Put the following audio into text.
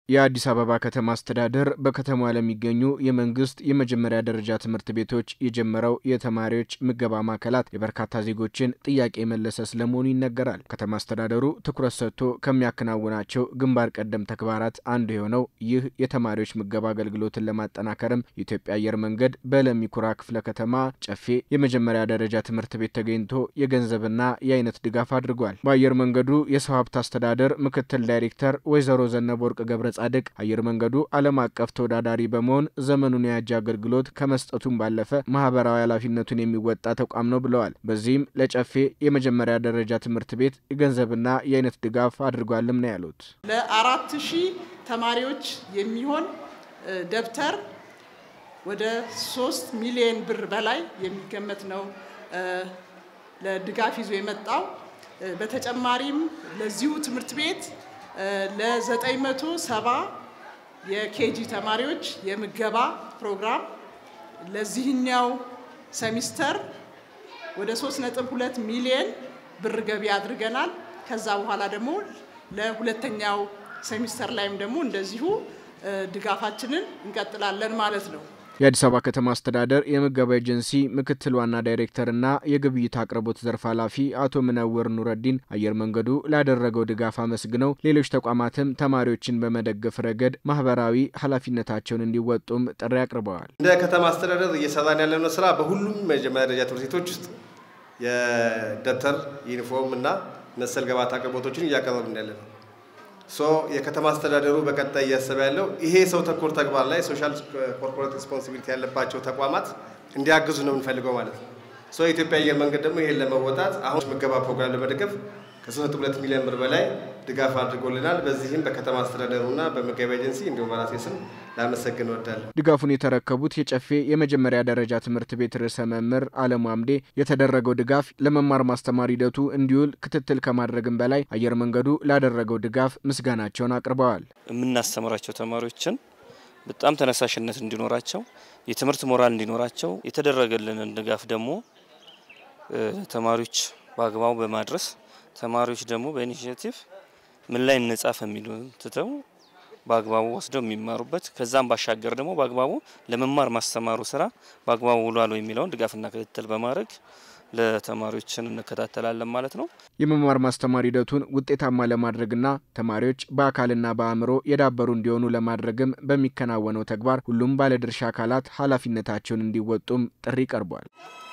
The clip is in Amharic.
የአዲስ አበባ ከተማ አስተዳደር በከተማዋ ለሚገኙ የመንግስት የመጀመሪያ ደረጃ ትምህርት ቤቶች የጀመረው የተማሪዎች ምገባ ማዕከላት የበርካታ ዜጎችን ጥያቄ የመለሰ ስለመሆኑ ይነገራል። ከተማ አስተዳደሩ ትኩረት ሰጥቶ ከሚያከናውናቸው ግንባር ቀደም ተግባራት አንዱ የሆነው ይህ የተማሪዎች ምገባ አገልግሎትን ለማጠናከርም የኢትዮጵያ አየር መንገድ በለሚ ኩራ ክፍለ ከተማ ጨፌ የመጀመሪያ ደረጃ ትምህርት ቤት ተገኝቶ የገንዘብና የአይነት ድጋፍ አድርጓል። በአየር መንገዱ የሰው ሀብት አስተዳደር ምክትል ዳይሬክተር ወይዘሮ ዘነበ ወርቅ ገብረ ጻድቅ አየር መንገዱ ዓለም አቀፍ ተወዳዳሪ በመሆን ዘመኑን የያጀ አገልግሎት ከመስጠቱም ባለፈ ማህበራዊ ኃላፊነቱን የሚወጣ ተቋም ነው ብለዋል። በዚህም ለጨፌ የመጀመሪያ ደረጃ ትምህርት ቤት የገንዘብና የአይነት ድጋፍ አድርጓልም ነው ያሉት። ለአራት ሺህ ተማሪዎች የሚሆን ደብተር ወደ ሶስት ሚሊዮን ብር በላይ የሚገመት ነው ለድጋፍ ይዞ የመጣው። በተጨማሪም ለዚሁ ትምህርት ቤት ለ970 የኬጂ ተማሪዎች የምገባ ፕሮግራም ለዚህኛው ሰሚስተር ወደ 3.2 ሚሊዮን ብር ገቢ አድርገናል። ከዛ በኋላ ደግሞ ለሁለተኛው ሴሚስተር ላይም ደግሞ እንደዚሁ ድጋፋችንን እንቀጥላለን ማለት ነው። የአዲስ አበባ ከተማ አስተዳደር የምገባ ኤጀንሲ ምክትል ዋና ዳይሬክተርና የግብይት አቅርቦት ዘርፍ ኃላፊ አቶ ምነወር ኑረዲን አየር መንገዱ ላደረገው ድጋፍ አመስግነው ሌሎች ተቋማትም ተማሪዎችን በመደገፍ ረገድ ማህበራዊ ኃላፊነታቸውን እንዲወጡም ጥሪ አቅርበዋል። እንደ ከተማ አስተዳደር እየሰራን ያለነው ስራ በሁሉም መጀመሪያ ደረጃ ትምህርት ቤቶች ውስጥ የደብተር ዩኒፎርም እና መሰል ግብዓት አቅርቦቶችን እያቀረብን ያለ ነው። ሶ የከተማ አስተዳደሩ በቀጣይ እያሰበ ያለው ይሄ ሰው ተኮር ተግባር ላይ ሶሻል ኮርፖሬት ሪስፖንሲቢሊቲ ያለባቸው ተቋማት እንዲያግዙ ነው የምንፈልገው ማለት ነው። ሶ የኢትዮጵያ አየር መንገድ ደግሞ ይሄን ለመወጣት አሁን ምገባ ፕሮግራም ለመደገፍ ከ3.2 ሚሊዮን ብር በላይ ድጋፍ አድርጎልናል። በዚህም በከተማ አስተዳደሩና በምገባ ኤጀንሲ እንዲሁም በራሴ ስም ላመሰግን እወዳለሁ። ድጋፉን የተረከቡት የጨፌ የመጀመሪያ ደረጃ ትምህርት ቤት ርዕሰ መምህር አለሙ አምዴ የተደረገው ድጋፍ ለመማር ማስተማር ሂደቱ እንዲውል ክትትል ከማድረግም በላይ አየር መንገዱ ላደረገው ድጋፍ ምስጋናቸውን አቅርበዋል። የምናስተምራቸው ተማሪዎችን በጣም ተነሳሽነት እንዲኖራቸው፣ የትምህርት ሞራል እንዲኖራቸው የተደረገልንን ድጋፍ ደግሞ ተማሪዎች በአግባቡ በማድረስ ተማሪዎች ደግሞ በኢኒሽቲቭ ምን ላይ እንጻፍ የሚሉ ትተው በአግባቡ ወስደው የሚማሩበት ከዛም ባሻገር ደግሞ በአግባቡ ለመማር ማስተማሩ ስራ በአግባቡ ውሏል የሚለውን ድጋፍና ክትትል በማድረግ ለተማሪዎችን እንከታተላለን ማለት ነው። የመማር ማስተማር ሂደቱን ውጤታማ ለማድረግና ተማሪዎች በአካልና በአእምሮ የዳበሩ እንዲሆኑ ለማድረግም በሚከናወነው ተግባር ሁሉም ባለድርሻ አካላት ኃላፊነታቸውን እንዲወጡም ጥሪ ቀርቧል።